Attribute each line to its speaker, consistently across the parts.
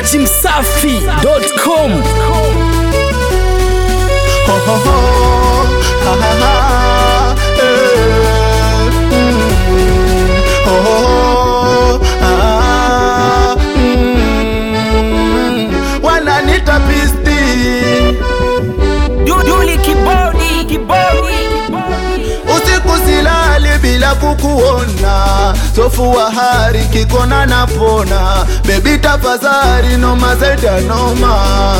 Speaker 1: dachimsafi.com
Speaker 2: Ho, ho, ho. Ha, ha, ha. Eh. Mm. Ho, ho, ho. Ah. Mm. wananita pisti
Speaker 1: Duli kibodi kibodi
Speaker 2: usiku silali bila kukuona sofu wa hari kikona napona bebi tafadhali noma zaidi ya noma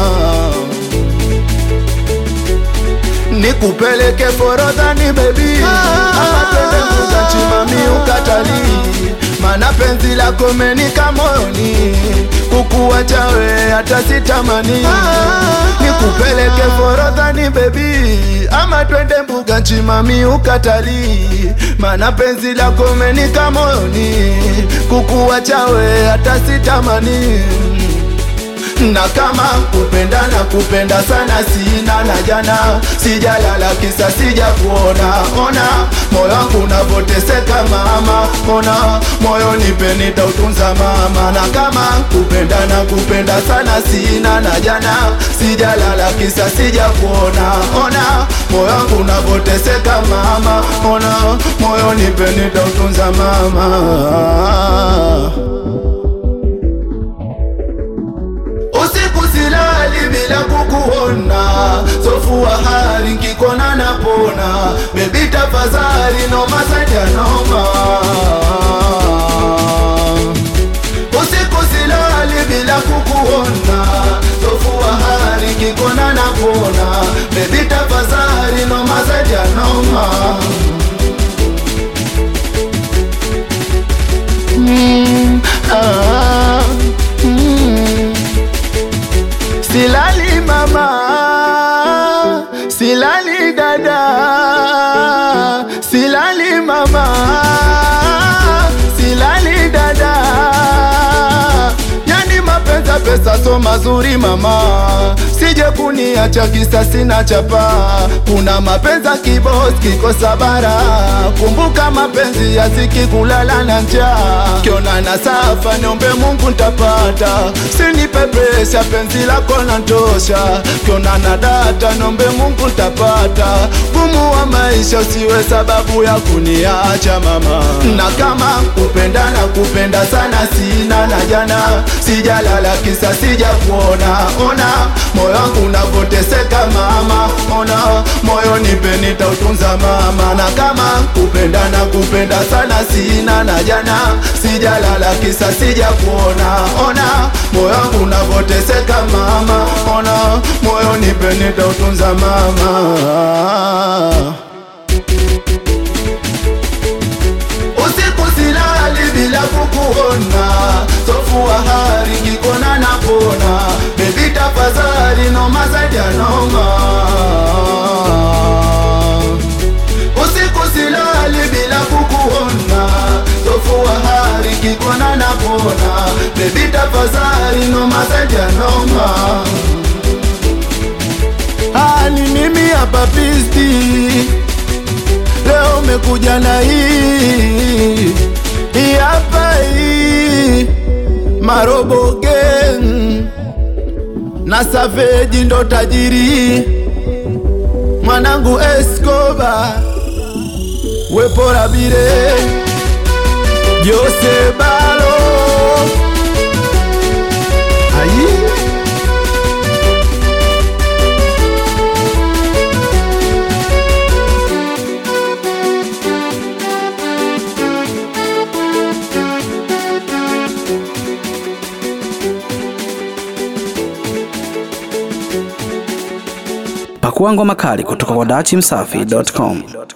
Speaker 2: nikupeleke forodhani bebi ama twende mbuga chimami ukatalii mana penzi lako menika moyoni kukuwacha we hata sitamani nikupeleke forodhani bebi ama twende mbuga nchimami ukatalii mana penzi lako menika moyoni kukuwacha we hata sitamani na kama kupenda na kupenda sana sina na jana sijalala kisa sija kuona ona moyo wangu unavoteseka mama ona moyo nipe nitautunza mama na kama kupenda na kupenda sana sina na jana sijalala kisa sija kuona ona moyo wangu unavoteseka mama ona moyo nipe nitautunza mama usiku silali bila kukuona sofu wa hali nkikona napona bebi tafadhali noma zaidi ya noma usiku silali bila kukuona sofu wa hali nkikona napona bebi tafadhali noma zaidi ya noma mm, ah, mm. Silali mama, silali dada, silali mama, silali dada. Yani mapenza pesa so mazuri mama, sije kuniacha kisa sina chapa. Kuna mapenza kibos kikosa bara, kumbuka mapenzi yaziki kulala na njaa. Kiona na safa niombe Mungu ntapata, sinipepesha penzi lako natosha. Kiona na data niombe Mungu ntapata, gumu wa maisha usiwe sababu ya kuniacha mama. Na kama kupenda na kupenda sana sina na jana sijalala kisa sija kuona ona moyo wangu unavoteseka mama ona moyo nipe nitautunza mama na kama kupenda na kupenda sana sina na jana sijalala kisa sija kuona ona moyo wangu unavoteseka mama ona moyo nipe nitautunza mama usiku silali bila kukuona sofu wa hari kikona napona bebi tafadhali noma zaidi ya noma usiku silali bila kukuona sofu wa hari kikona napona bebi tafadhali noma zaidi ya noma Ah, ni mimi hapa pisti leo umekuja na hii hii hapa hii marobo gang na saveji ndo tajiri mwanangu Escoba wepora bire Jose Balo ayi
Speaker 1: pakua ngoma kali kutoka kwa dachimsafi.com